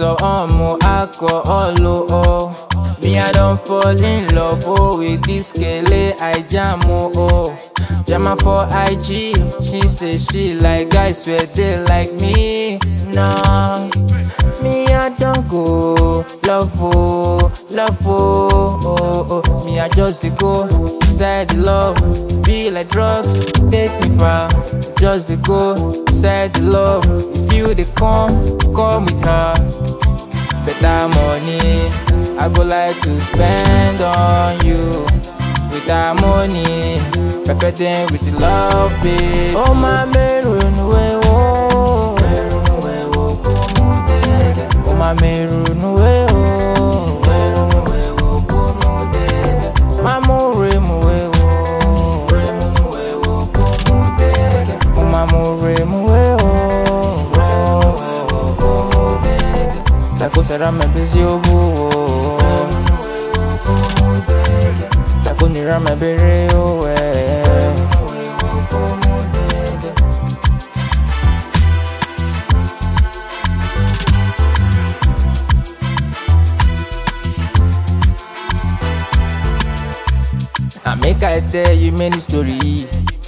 so omo alcohol oh oh. Me I don't fall in love oh with this kele I jam oh oh. Jama for IG, she say she like guys where they like me. Nah, me I don't go love oh, love oh, oh, oh. Me I just dey go inside the love, be like drugs, take me far. Just dey go inside the love, if you dey come, come with her. Better money, I go like to spend on you. With that money, pepper them with the love, babe. Oh my maroon, we oh. Oh my maroon, we oh. Mamu remu, we oh. Oh mamu remu, we oh. Tako será me busy oh. Tako nira me bere oh eh. I make I tell you many story.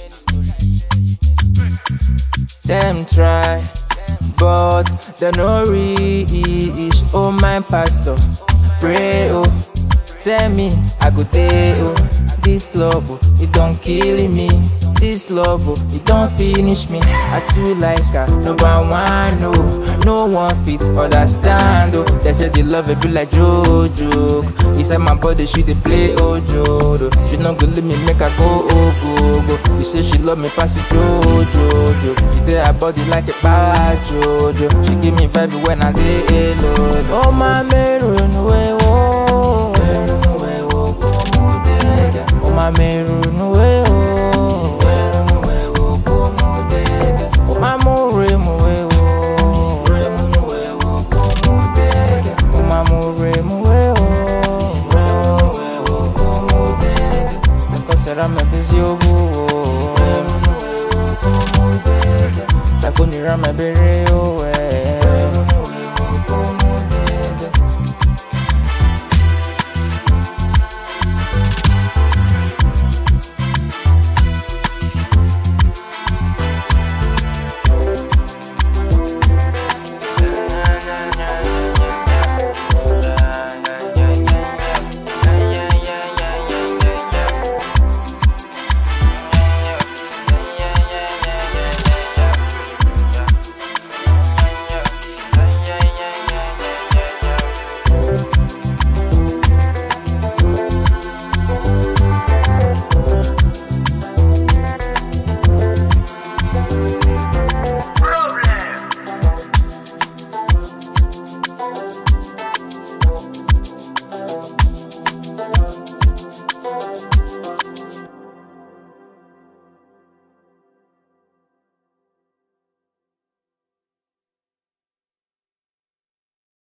Them try, but they no reach. Oh my pastor, pray oh, tell me I go tell oh. This love oh, it don't kill me. This love oh, it don't finish me. I too like her, number one oh. No one fit understand oh. They say the love it be like Jojo. Inside my body she dey play Ojo. She no go leave me make I go oh go go. You say she love me pass it Jojo. She dey her body like a bad Jojo. She give me vibe when I dey alone. Oh my maroon way oh. Oh my maroon way oh. Oh my more mo way oh. Oh my more mo way oh. Because será me busy oh. Tako nira me bere oh.